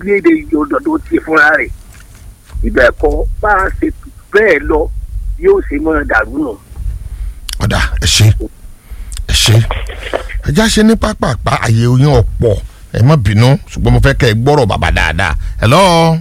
orílẹ̀-èdè yọ̀dọ̀ tó ti fúnra rẹ̀ ibẹ̀ kọ́ bá a ṣe bẹ́ẹ̀ lọ yóò ṣe mọ́ dàrú nù. ọ̀dà ẹ ṣe ẹ ṣe ẹ já ṣe ní pápápá àyè oyin ọ̀pọ̀ ẹ má bínú ṣùgbọ́n mo fẹ́ kẹ́ ẹ gbọ́rọ̀ bàbá dáadáa hello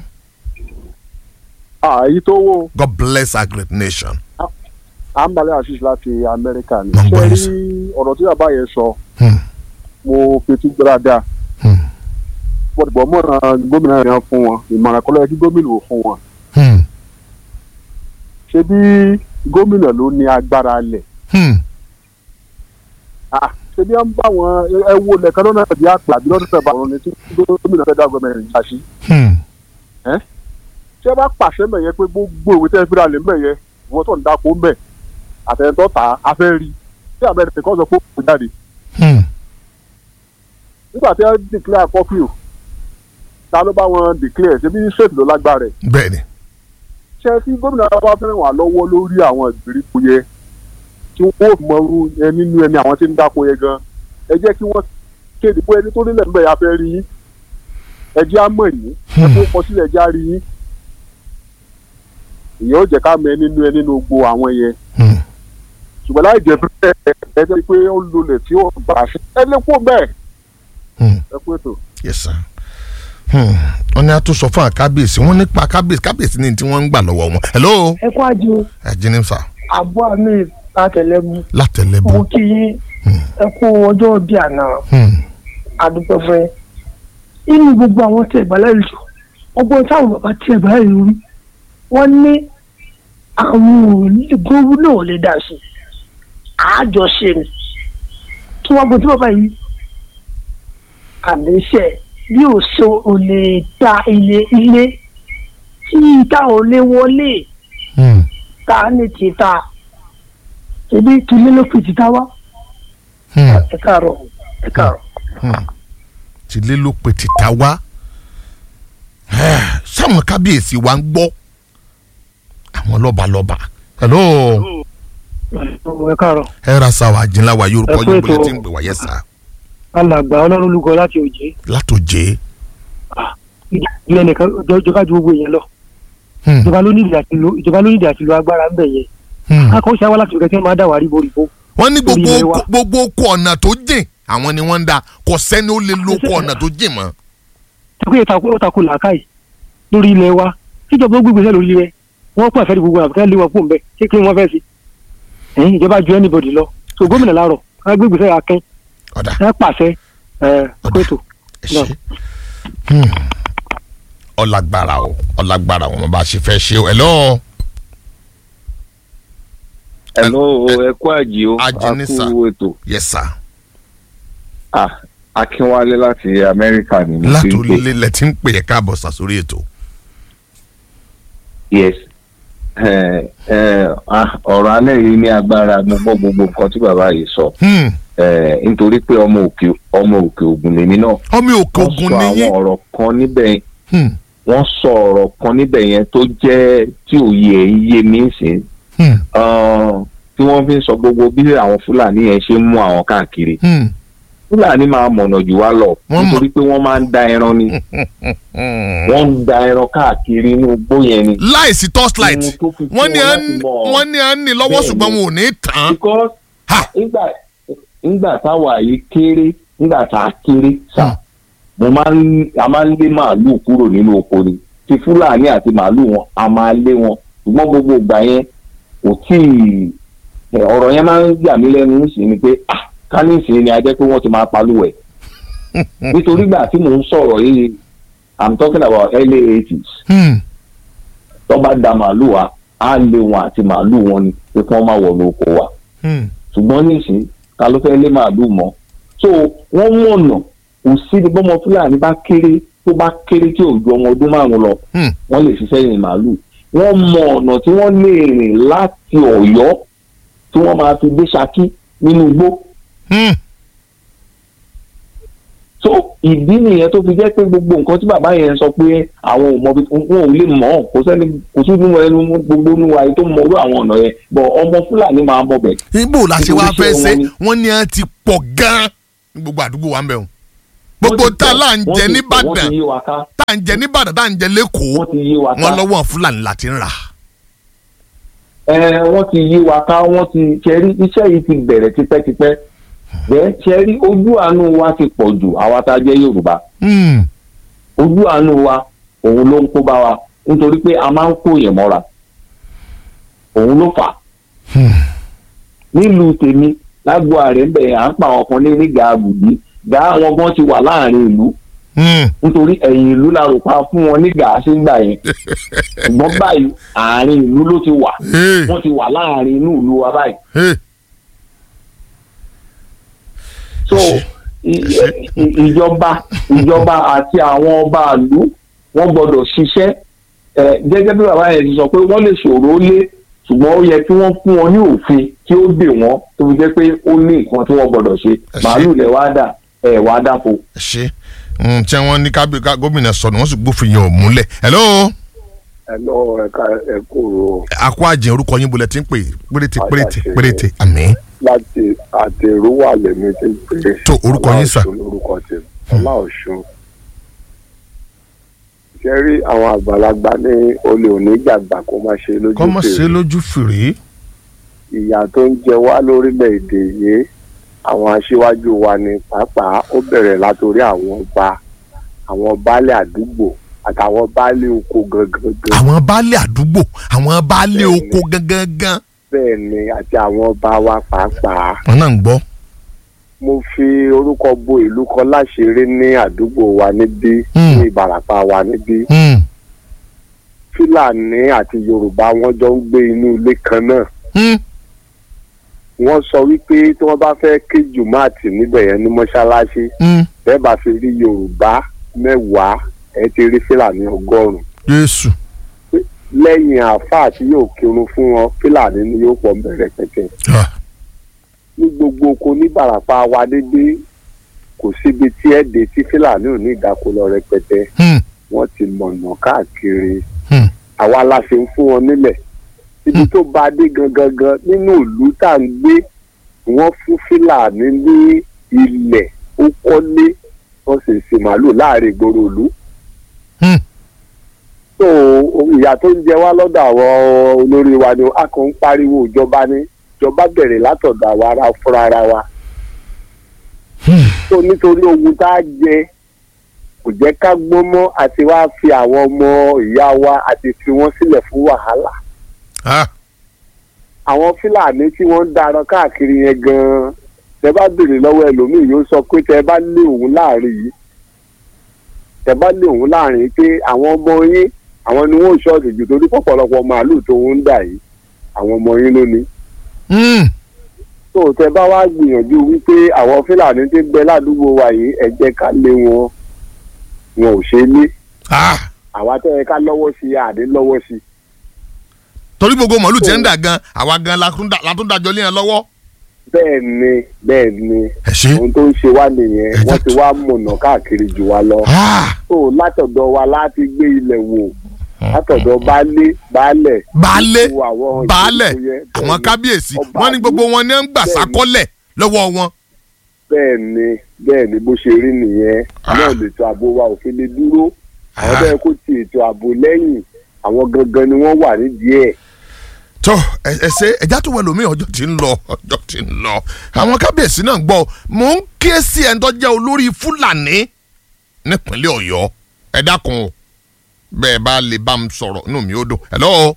àyí tó wó God bless our great nation. àǹbalẹ̀ àṣìṣe láti amẹ́ríkà ni Mo ń gbọ́ ṣé yín rí sir. ọ̀rọ̀ tí bàbá yẹn sọ Hmm, mo fetí gbọ́ dáadáa hmm, bọ́dùbọ̀ mọ̀ràn gómìnà yẹn fún wọn ìmọ̀ràn kọ́lọ́ yẹ kí gómìnà ò fún wọn hmm, ṣé bí gómìnà ló ní agbára lẹ̀ hmm. Ah, ṣé bí wọ́n bá wọn ẹ wo lẹ̀kan lọ́nà bí àpà bí lọ́dún tẹ̀bà wọn ni tí gómìnà fẹ́ dá gómìnà yìí ṣáṣí Hmm. ṣé bá pàṣẹ mẹ̀yẹ pé gbogbo ìwé tẹ́ fi ra lè mẹ̀yẹ ìwọ́n tó ń dáko mẹ̀ àtẹ̀yìntọ́ ta afẹ́ rí tí àbẹ̀rẹ̀ kan sọ pé kò jáde Hmm. nígbà tí wọ́n declare curfew ta ló bá wọn declare ṣe bí state ló lágbára ẹ̀ bẹ́ẹ̀ni ṣe tí gómìnà bá fẹ́ wà lọ́wọ́ lórí àwọn ìgbèríko yẹ tí wọ́n ò mọ irú ẹ nínú ẹni àwọn tí ń dáko yẹ gan ẹ jẹ́ kí wọ́n kéde pé ẹni tó nílẹ̀ ńbẹ̀ yà fẹ́ rí yín ẹ jẹ́ á mọ̀ yín ẹ tó kọ sílẹ̀ ẹ jẹ́ á rí yín ìyẹn ó jẹ́ ká mọ ẹ nínú ẹ nínú gbogbo àwọn yẹn Hmm. ṣùgbọ́n láì jẹ́ pé ẹ jẹ́ pé ó lulẹ̀ tí ó bá a ṣe ẹ lè kó bẹ́ẹ̀ Hmm. ẹ kú ètò. yes sir. Hmm. wọ́n ní a tún sọ fún àkábíyèsí wọ́n nípa kábíyèsí kábíyèsí ní tí wọ́n ń gbà lọ́wọ́ wọn hello ẹ kó àjò ẹ jí ní sà àbọ̀ àmì látẹ̀lẹ́bù látẹ̀lẹ́bù. mo kí yín ẹ kú ọjọ́ bíi àná Hmm. àdúgbò fẹ́ inú gbogbo àwọn tí ẹ̀gbá lẹ́yìn jù ọgbọ́n táwọn bàbá tí ẹ̀gbá lẹ́yìn rí wọ́n ní àwọn gómìnà ò lè dà sí àjọṣe ni kí wọ́n gbọ́ tí bàbá yìí àléṣe bí ò so ò lè ta ilé ilé tí ìta ò lè wọlé Hmm. ta ní tìta ebi tìlé ló fi tìta wá Hmm. ẹ káàárọ̀ ẹ káàárọ̀. Hmm. tìlé ló pe tìta wá sáwọn kábíyèsí wa ń gbọ́ àwọn lọ́balọ́ba hello ẹ káàárọ̀ ẹ ra sa wa jinla wa yorùbá Ẹ kú yóò ètò. bọ̀lẹ̀ tí ń gbé wa yẹ sá alàgbà ọlọ́run olùkọ́ láti òjé látòjé ìdílé nìkan ìjọba ju gbogbo èèyàn lọ Hmm. ìjọba ló nídìí àti lo ìjọba ló nídìí àti lo agbára ń bẹ̀ yẹn Hmm. akọ́ṣẹ́ wa láti ìrẹsẹ̀ máa dà wá ríbo ríbo wọ́n ní gbogbo Orí ilẹ̀ wa. gbogbo oko ọ̀nà tó jìn àwọn ni wọ́n ń da kò sẹ́ni ó lè lo oko ọ̀nà tó jìn mọ́. tẹ́kọ̀ yẹn ó takò làákàyè lórí ilẹ̀ wa tíjọba ó gbégbèsè lórí ilẹ̀ wọ́n pọ̀ àfẹ́ gbogbo àbúkẹ́ lé wọn kó ń bẹ̀ kí kí wọ́n fẹ́ sí ẹ̀yìn ìjọba ju anybody lọ so gómìnà láàrọ̀ ká gbégbèsè akẹ́ ọ̀dà ká pàṣẹ ẹ̀ Ọ̀dà. kótó ẹ ṣe Hmm. ọlágbára o ọlágbára wọn bá ṣe fẹ́ ṣe o hello Hello, ẹ kú àjì o, a Ajínísà. kú ètò. yes sir Ah, Akínwálé láti Amẹ́ríkà ni mo ti ń pè. látòlélẹ̀ lẹ ti ń pè é káàbọ̀ sàsórí ètò. Yes. Eh, eh, ah, ọ̀rọ̀ alẹ́ yìí ní agbára mo gbọ́ gbogbo nǹkan tí bàbá yìí sọ. Hmm. Eh, nítorí pé ọmọ òkè ọmọ òkè ògùn lèmi náà. ọmọ òkè Wọ́n ògùn sọ nìyí. àwọn ọ̀rọ̀ kan níbẹ̀ Hmm. wọ́n sọ ọ̀rọ̀ kan níbẹ̀ yẹn tó jẹ́ tí òye ẹ̀ ń yé mi sìn. Hmm. Ah, tí wọ́n fi ń sọ gbogbo bí àwọn Fúlàní yẹn ṣe ń mú àwọn káàkiri. Hmm. Fúlàní máa mọ̀nà jù wá lọ Wọ́n mọ̀. nítorí pé wọ́n máa ń da ẹran ni. Hmm. wọ́n ń da ẹran káàkiri inú igbó yẹn ni. láìsí torchlight Ohun tó fi wọ́n ní fún à wọn ń láti mọ̀. wọ́n ní à ń ní lọ́wọ́ Bẹ́ẹ̀ni. ṣùgbọ́n wọn ò ní tàn án. because Ha! nígbà nígbà táwa yìí kéré nígbà tá a kéré sà mo máa ń a máa ń lé màálùú kúrò nínú oko ni ti fúlàní àti màálùú wọn a máa lé wọn ṣùgbọ́n gbogbo ìgbà yẹn kò tí ì ẹ, ọ̀rọ̀ yẹn máa ń yà mí lẹ́nu sí ni pé ah kánísì ni a jẹ́ pé wọ́n ti máa palúwẹ̀ nítorí gbà tí mò ń sọ̀rọ̀ yìí i'm talking about early eighties Hmm. tó bá da màálùú wa á lé wọn àti màálùú wọn ni pé kí wọ́n má wọnú oko wa Hmm. ṣùgbọ́n nísìn ta ló fẹ́ lé màálùú mọ́ so wọ́n mọ̀nà kò sí ní bọ́mọ fúlàní bá kéré tó bá kéré tí ò ju ọmọ ọdún márùn lọ Hmm. wọ́n lè ṣiṣẹ́ yìn màálùú wọ́n mọ ọ̀nà tí wọ́n lè rìn láti ọ̀yọ́ tí wọ́n máa fi dé ṣakí nínú igbó Hmm. so ìdí nìyẹn tó fi jẹ́ pé gbogbo nǹkan tí bàbá yẹn sọ pé àwọn ò mọ bí wọn ò lè mọ̀ ọ́ kò sẹ́ni kò sí nínú ẹnu gbogbo nínú ayé tó mọ orú àwọn ọ̀nà yẹn bọ̀ ọmọ fúlàní máa mọ̀ bẹ̀ ibo la ṣe wá Nítorí fẹ́ iṣẹ́ ṣe wọn ni. wọ́n ní à ń ti pọ̀ gan-an ní gbogbo àdúgbò wa ń bẹ̀ wọ́n gbogbo Wọ́n ti tá a pọ̀, là ń wọ́n jẹ ti pọ̀, nìbàdàn wọ́n ti yí wa ká tá à ń jẹ nìbàdàn tá à ń jẹ lẹ́kọ̀ọ́ wọ́n ti yí wa ká wọn lọ́wọ́ fúlàní láti ń rà. ẹ wọ́n ti yí wa ká wọ́n ti ṣẹ́rí iṣẹ́ yìí ti bẹ̀rẹ̀ tipẹ́tipẹ́ bẹ́ẹ̀ ṣẹ́rí ojú àánú wa ti pọ̀ jù àwa tá a jẹ́ Yorùbá Hmm. ojú àánú wa òun ló ń kó bá wa nítorí pé a máa ń kó yẹn mọ́ra òun ló fà á nílùú tèmi lágbo ààrẹ ń bẹ̀ à ń pa àwọn kan ní ní gàbùdí gà àwọn gan ti wà láàrin ìlú Hmm. nítorí ẹ̀yìn ìlú la rò pa fún wọn ní gàá sí gbà yẹn ṣùgbọ́n báyìí àárín ìlú ló ti wà Hey. wọ́n ti wà láàrin inú ìlú wa báyìí Hey. so i- i- ìjọba ìjọba àti àwọn ọba ìlú wọ́n gbọ́dọ̀ ṣiṣẹ́ ẹ gẹ́gẹ́ bí bàbá yẹn ti sọ pé wọ́n lè ṣòro lé ṣùgbọ́n ó yẹ kí wọ́n fún wọn ní òfin tí ó dè wọ́n tó fi jẹ́ pé ó ní nǹkan tí wọ́n gbọ́dọ̀ ṣe ṣé. màálù lẹ wá dà ẹ wá dáko. ẹ ṣe Hmm, tí wọ́n ní kábí ká gómìnà sọnù wọ́n sì gbófin yẹn ò múlẹ̀. hello ẹ lọ ẹka ẹ kúrò àkó àjẹ orúkọ yín bolẹ̀ tí ń pè péréte péréte Àjàṣe. péréte àmín. láti àtẹrúwà lèmi ti pè é Tó, orúkọ yín, sà. Ọláọ̀ṣun lórúkọ tèmi Ọláọ̀ṣun ṣe rí àwọn àgbàlagbà ní olè òní gbàgbà kó má ṣe lójú kọ́ mọ̀ ṣe fèrè lójú fèrè. ìyà tó ń jẹ wá lórílẹ̀‐èdè yìí àwọn aṣíwájú wa ni pàápàá ó bẹ̀rẹ̀ látòrí àwọn ọba àwọn baálé àdúgbò àtàwọn baálé oko gangan àwọn baálé àdúgbò àwọn baálé Bẹ́ẹ̀ni. oko gangan gan. bẹ́ẹ̀ ni àti àwọn ọba wa pàápàá wọn náà ń gbọ́. mo fi orúkọ bo ìlú kan láṣìírí ní àdúgbò wa níbí Hmm. ní ìbàràpá wa níbí Hmm. fúlàní àti yorùbá wọn jọ ń gbé inú ilé kan náà Hmm. wọ́n sọ wípé tí wọ́n bá fẹ́ ké jùmọ̀àtì níbẹ̀ yẹn ní mọ́ṣáláṣí Hmm. bẹ́ẹ̀ bá fi rí yorùbá mẹ́wàá ẹ ti rí fúlàní ọgọ́rùn-ún Jésù. lẹ́yìn àáfàá tí yóò kírun fún wọn fúlàní ni yóò pọ̀ bẹ̀rẹ̀ pẹ̀tẹ̀ Ah. ní gbogbo oko ní ìbàràpá wa dédé kò síbi tí ẹ dé tí fúlàní ò ní ìdákọlọ rẹpẹtẹ Hmm. wọ́n ti mọ̀nà káàkiri Hmm. àwa la ṣe ń fún wọn nílẹ̀ ibi tó bá dé gangan gan nínú ìlú tá à ń gbé wọ́n fún fúlàní ní ilẹ̀ ó kọ́lé wọ́n sì ṣe màálù láàrin ìgboro ìlú. Hmm. so ìyà tó ń jẹ wá lọ́dọ̀ àwọn olórí wa ni a kàn ń pariwo ìjọba ní ìjọba bẹ̀rẹ̀ látọ̀dọ̀ àwa ara fúnra ara wa. so nítorí ogun tá a jẹ kò jẹ́ ká gbọ́n mọ́ àti wá fi àwọn ọmọ ìyá wa àti fi wọ́n sílẹ̀ fún wàhálà. Ah. àwọn fúlàní tí wọ́n ń darán káàkiri yẹn gan-an tẹ bá béèrè lọ́wọ́ ẹlòmíì yóò sọ pé tẹ bá lé òun láàrin yìí tẹ bá lé òun láàrin yìí pé àwọn ọmọ yín àwọn ni wọ́n ò ṣọ́ọ̀tì jù torí pọ̀pọ̀lọpọ̀ màálù tó ń dà yìí àwọn ọmọ yín ló ní. Hmm. tó tẹ bá wá gbìyànjú wípé àwọn fúlàní tí ń bẹ ládùúgbò wa yìí ẹ jẹ́ ká lé wọn wọn ò ṣe é lé Ah. àwa tẹ́ ẹ ká lọ́wọ́ sí i àdé lọ́wọ́ sí i. torí gbogbo màálù tí ń dà gan àwa gan la tún dà- la tún dájọ́ lé yẹn lọ́wọ́. bẹ́ẹ̀ ni bẹ́ẹ̀ ni ẹ ṣe. ohun tó ń ṣe wá nìyẹn Ẹ wọ́n jẹ́ ti wá mọ̀nà káàkiri jù wá lọ. Ah. so látọ̀dọ̀ wa láti gbé ilẹ̀ wò látọ̀dọ̀ baálé baálẹ̀. baálé gbogbo àwọn baálẹ̀ ìgbèríko yẹn, bẹ́ẹ̀ àwọn ni. kábíyèsí Ọba wọ́n ní gbogbo wọn ní ń gbà Bẹ́ẹ̀ni. sákọ́lẹ̀ lọ́wọ́ wọn. bẹ́ẹ̀ ni bẹ́ẹ̀ ni bó ṣe rí nìyẹn Ah. náà lètò ààbò wa ò fi lè dúró àwọn Ah. bẹ́ẹ̀ kó ti ètò ààbò lẹ́yìn àwọn gangan ni wọ́n wà nídìí ẹ̀. tó ẹ ẹ ṣe ẹjá tó wẹ lómi ọjọ́ tí ń lọ ọjọ́ tí ń lọ àwọn kábíyèsí náà ń gbọ́ mò ń ké sí ẹni tó jẹ́ olórí fúlàní nípínlẹ̀ ọ̀yọ́ ẹ dákun o bẹ́ẹ̀ bá lè bá mi sọ̀rọ̀ inú mi ó dùn hello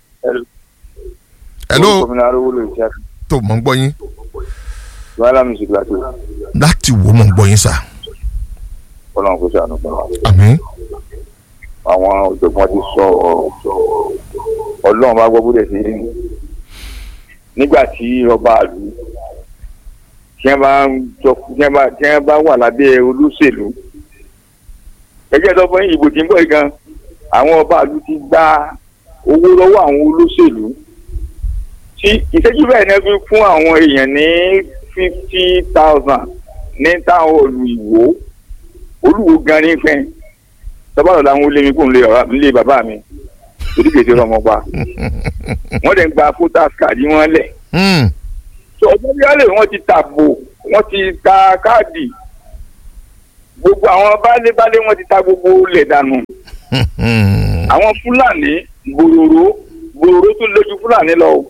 hello gómìnà arówólò ìṣe tó mọ̀ ń gbọ́ yín wàhálà music láti láti wo mọ̀ ń gbọ́ yín sà ọlọ́run kò ṣàánú fún wa. àmín àwọn ọ̀jọ̀gbọ́n ti sọ ọ̀rọ̀ ọlọ́run bá gbọ́ bó dẹ̀ sí rí nígbà tí ọba àlù tí wọ́n bá ń jọ tí wọ́n bá tí wọ́n bá wà lábẹ́ olóṣèlú ẹjẹ́ tó fún ìbò tí ń bọ̀ yìí gan àwọn ọba àlù ti gba owó lọ́wọ́ àwọn olóṣèlú tí ìṣẹ́jú bẹ́ẹ̀ náà fi fún àwọn èèyàn ní fifty thousand ní táwọn olùwò olùwò gan ní fẹ́ẹ́ tọ́bàlọ́ làwọn olè mi kò ń lé bàbá lé bàbá mi torí kèsì ọmọ pa wọ́n dẹ̀ ń gba photos card wọn lẹ̀ Hmm. tó ọjọ́ bí wọ́n lè wọ́n ti tàbò wọ́n ti ta káàdì gbogbo àwọn baálé baálé wọn ti ta gbogbo ilẹ̀ dànù àwọn fúlàní gbòòrò gbòòrò tó lójú fúlàní lọ o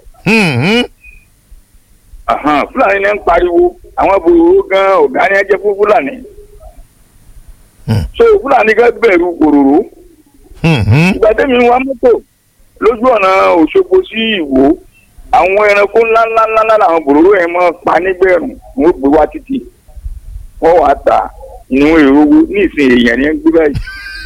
Ahan, fúlàní ní ń pariwo àwọn gbòòrò gan ọ̀gá ni ẹ jẹ́ fún fúlàní so fúlàní gan bẹ̀rù gbòòrò ìgbà tẹ́mi wa mọ́tò lójú ọ̀nà òṣogbo sí ìwò àwọn ẹranko ńláńláńlá làwọn gbòòrò yẹn mọ́ pa nígbẹ̀rún wọn gbé wá títì wọ́n wàá tà ìníwọ̀n èrò owó ní ìsìn èèyàn ní ń gbé báyìí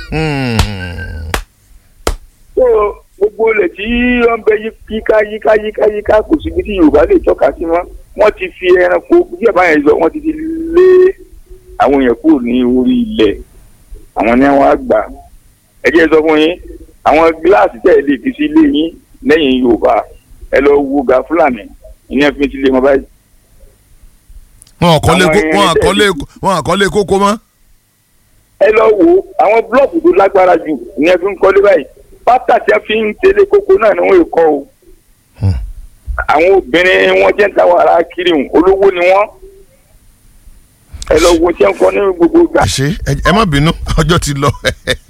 so gbogbo ilẹ̀ tí wọ́n bẹ yíká yíká yíká yíká kò síbi tí yorùbá lè tọ́ka sí mọ́ wọ́n ti fi ẹranko bí ẹ̀ báyẹn lọ wọ́n ti fi lé àwọn èèyàn kúrò ní orí ilẹ̀ àwọn ní wọ́n á gbà ẹ jẹ́ sọ fún yín àwọn gíláàsì tẹ̀ lè fi sí ilé yín lẹ́yìn yorùbá ẹ lọ wo ga fúlàní ìyẹn fi sílé wọn báyìí. wọn àkọlé Àwọn kó- wọn irinṣẹ́ àkọlé ìdí. wọn àkọlé kókó mọ́. ẹ lọ wo àwọn búlọ̀kù tó lágbára jù ìyẹn fi ń kọ́lé báyìí pátá tí a fi ń tẹ̀lé kókó náà ni wọ́n kọ́ o. àwọn obìnrin wọn jẹ́ ń ta wàrà kiri hùn olówó ni wọ́n. ẹ lọ wo tí wọ́n kọ́ ní gbogbo gbà. ṣe ẹ- ẹ má bínú ọjọ́ ti lọ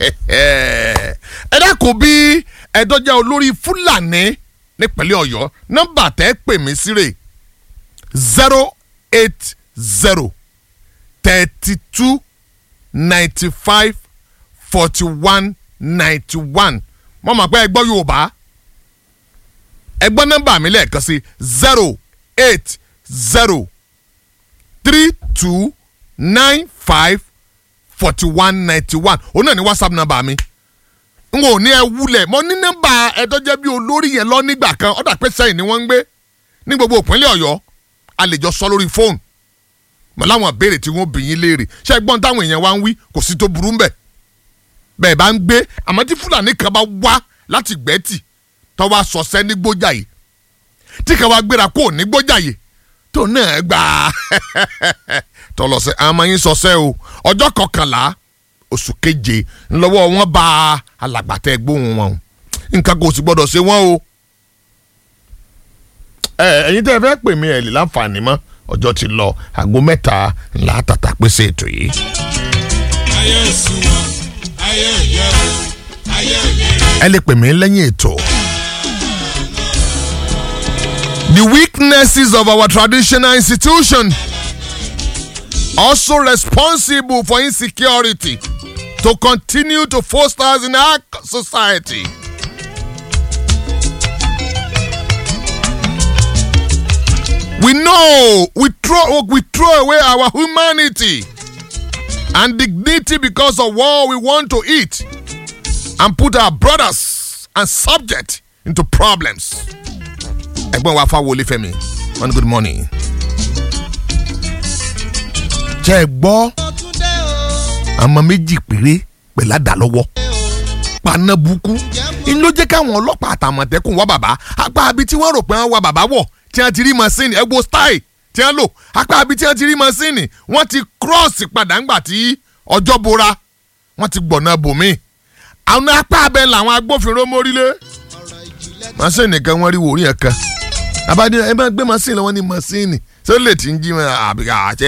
ẹ dákun bí ẹ̀dọ́jà olórí fúlàní nípínlẹ̀ ọ̀yọ́ nọ́mbà tẹ́ pè mí sí rè zero eight zero thirty two ninety five forty one ninety one mo mọ̀ pé ẹ gbọ́ yorùbá ẹ gbọ́ nọ́mbà mi lẹ́ẹ̀kan sí zero eight zero three two nine five forty one ninety one òun náà ní whatsapp number mi n kò ní ẹ wúlẹ̀ mo ní nọ́mbà ẹ̀dọ́jẹ́ bí olórí yẹn lọ nígbà kan ọ̀dà pé sẹ́yìn ni wọ́n ń gbé ní gbogbo ìpínlẹ̀ ọ̀yọ́ a lè jọ sọ lórí fóònù mọ̀ láwọn ìbéèrè tí wọ́n bì yín léèrè ṣé ẹ gbọ́n táwọn èèyàn wá ń wí kò sí tó burú mbẹ̀ bẹ́ẹ̀ bá ń gbé àmọ́ tí fúlàní kan bá wá láti gbẹ́tì tó wá sọ̀sẹ́ ní gbójàyè tí kan wá gbéra kó ní gbójàyè tó náà gbà á tọlọsẹ àmọ́ yín sọsẹ o ọjọ́ kọkànlá oṣù keje ńlọ́wọ́ wọn bá alàgbàtà gbóhùn wọn o nǹkan kò sì gbọ́dọ̀ ṣe wọ́n o. ẹ ẹ̀yin tẹ́ ẹ fẹ́ pè mí ẹ lè láǹfààní mọ́ ọjọ́ ti lọ aago mẹ́ta ńlá tàtà pèsè ètò yìí. ayé ìsúnmọ́ ayé ìyẹ́wò ayé ìlera. ẹ lè pè mí lẹ́yìn ètò. The weaknesses of our traditional institution also responsible for insecurity to continue to foster us in our society. We know we throw we throw away our humanity and dignity because of what we want to eat and put our brothers and subject into problems. ẹ̀gbọ́n wa fáwọlé fẹ́mi one good morning. jẹ́ ẹ gbọ́ àmọ́ méjì péré pẹ̀lú àdá lọ́wọ́ paná burúkú inú ló jẹ́ káwọn ọlọ́pàá àtàmọ̀tẹ́kùn wá bàbá apá abi tí wọ́n rò pé wọ́n wá bàbá wọ̀ tí wọ́n ti rí masini ẹgbó style tí wọ́n lò apá abi tí wọ́n ti rí masini wọ́n ti cross padà ńgbà tí ọjọ́ bora wọ́n ti gbọ̀nà bòmí àwọn apá abẹ làwọn agbófinró mórílé masini kan wọ́n rí wòrí ẹ̀ kan abadé ẹ bá gbé masini lọ́wọ́ ní masini sọ lè ti ń jí mọ́ àbíká àti